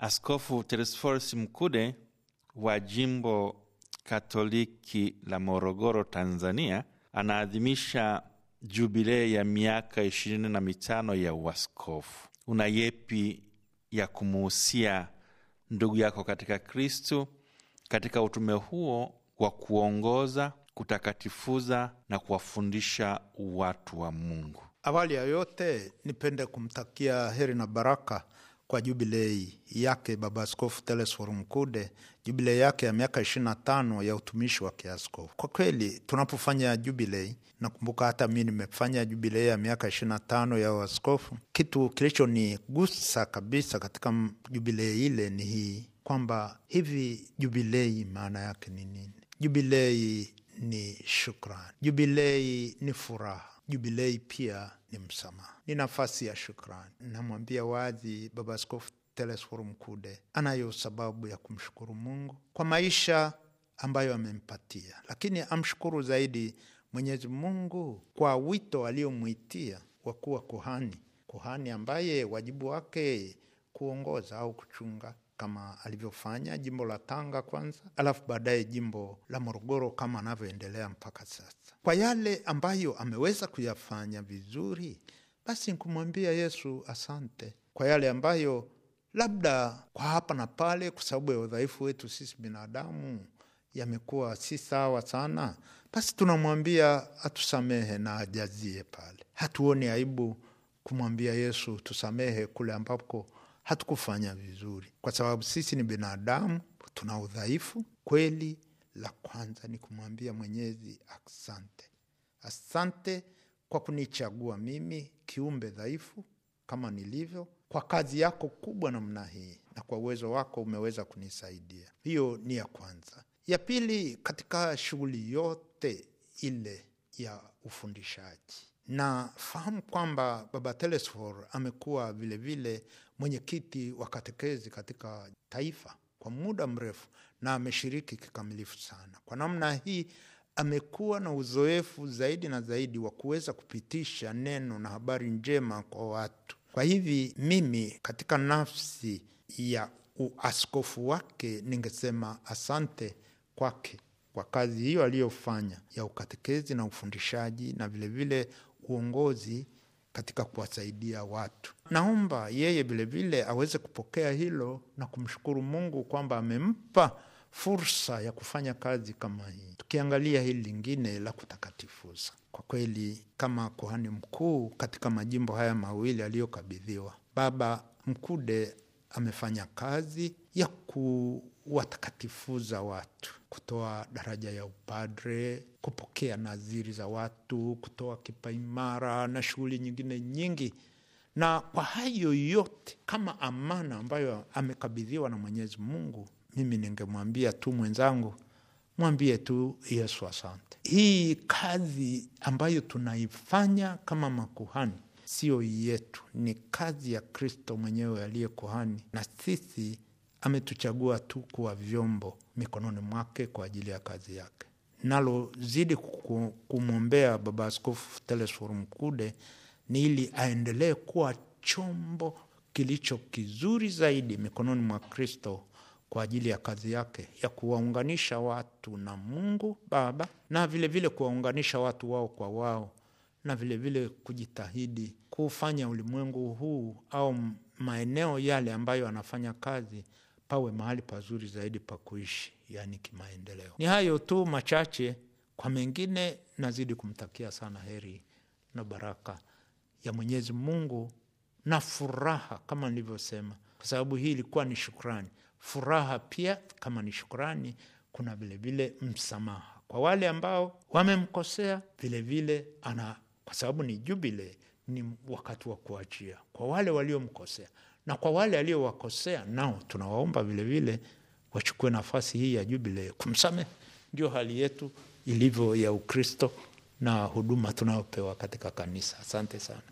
Askofu Telesforus Mkude wa jimbo Katoliki la Morogoro, Tanzania, anaadhimisha jubilei ya miaka ishirini na mitano ya uaskofu. Una yepi ya kumuhusia ndugu yako katika Kristu katika utume huo wa kuongoza, kutakatifuza na kuwafundisha watu wa Mungu? Awali ya yote nipende kumtakia heri na baraka kwa jubilei yake Baba Askofu Telesforo Mkude, jubilei yake ya miaka ishirini na tano ya utumishi wa kiaskofu. Kwa kweli tunapofanya jubilei, nakumbuka hata mi nimefanya jubilei ya miaka ishirini na tano ya uaskofu. Kitu kilichonigusa kabisa katika jubilei ile ni hii kwamba hivi jubilei maana yake ni nini? Jubilei ni shukrani, jubilei ni furaha Jubilei pia ni msamaha, ni nafasi ya shukrani. Namwambia wazi Baba Askofu Telesforo Mkude anayo sababu ya kumshukuru Mungu kwa maisha ambayo amempatia, lakini amshukuru zaidi Mwenyezi Mungu kwa wito aliomwitia wa kuwa kuhani, kuhani ambaye wajibu wake kuongoza au kuchunga kama alivyofanya jimbo la Tanga kwanza, alafu baadaye jimbo la Morogoro kama anavyoendelea mpaka sasa. Kwa yale ambayo ameweza kuyafanya vizuri, basi nkumwambia Yesu asante. Kwa yale ambayo labda kwa hapa na pale, kwa sababu ya udhaifu wetu sisi binadamu, yamekuwa si sawa sana, basi tunamwambia atusamehe na ajazie pale. Hatuoni aibu kumwambia Yesu tusamehe kule ambapo hatukufanya vizuri, kwa sababu sisi ni binadamu, tuna udhaifu kweli. La kwanza ni kumwambia Mwenyezi asante, asante kwa kunichagua mimi kiumbe dhaifu kama nilivyo, kwa kazi yako kubwa namna hii, na kwa uwezo wako umeweza kunisaidia. Hiyo ni ya kwanza. Ya pili, katika shughuli yote ile ya ufundishaji na fahamu kwamba Baba Telesfor amekuwa vilevile mwenyekiti wa katekezi katika taifa kwa muda mrefu na ameshiriki kikamilifu sana. Kwa namna hii amekuwa na uzoefu zaidi na zaidi wa kuweza kupitisha neno na habari njema kwa watu. Kwa hivi mimi katika nafsi ya uaskofu wake ningesema asante kwake kwa kazi hiyo aliyofanya ya ukatekezi na ufundishaji na vilevile vile uongozi katika kuwasaidia watu. Naomba yeye vilevile aweze kupokea hilo na kumshukuru Mungu kwamba amempa fursa ya kufanya kazi kama hii. Tukiangalia hili lingine la kutakatifuza, kwa kweli kama kuhani mkuu katika majimbo haya mawili aliyokabidhiwa, Baba Mkude amefanya kazi ya kuwatakatifuza watu, kutoa daraja ya upadre, kupokea nadhiri za watu, kutoa kipaimara na shughuli nyingine nyingi. Na kwa hayo yote, kama amana ambayo amekabidhiwa na Mwenyezi Mungu, mimi ningemwambia tu mwenzangu, mwambie tu Yesu asante. Hii kazi ambayo tunaifanya kama makuhani sio yetu, ni kazi ya Kristo mwenyewe aliye kuhani, na sisi ametuchagua tu kuwa vyombo mikononi mwake kwa ajili ya kazi yake. Nalozidi kumwombea Baba Askofu Telesforo Mkude ni ili aendelee kuwa chombo kilicho kizuri zaidi mikononi mwa Kristo kwa ajili ya kazi yake ya kuwaunganisha watu na Mungu Baba na vilevile kuwaunganisha watu wao kwa wao na vilevile vile kujitahidi kuufanya ulimwengu huu au maeneo yale ambayo anafanya kazi pawe mahali pazuri zaidi pa kuishi, yaani kimaendeleo. Ni hayo tu machache, kwa mengine nazidi kumtakia sana heri na baraka ya Mwenyezi Mungu na furaha, kama nilivyosema, kwa sababu hii ilikuwa ni shukrani. Furaha pia kama ni shukrani, kuna vilevile msamaha kwa wale ambao wamemkosea, vilevile ana kwa sababu ni jubile, ni wakati wa kuachia kwa wale waliomkosea, na kwa wale aliowakosea nao tunawaomba vilevile wachukue nafasi hii ya jubile kumsamehe. Ndio hali yetu ilivyo ya Ukristo na huduma tunayopewa katika kanisa. Asante sana.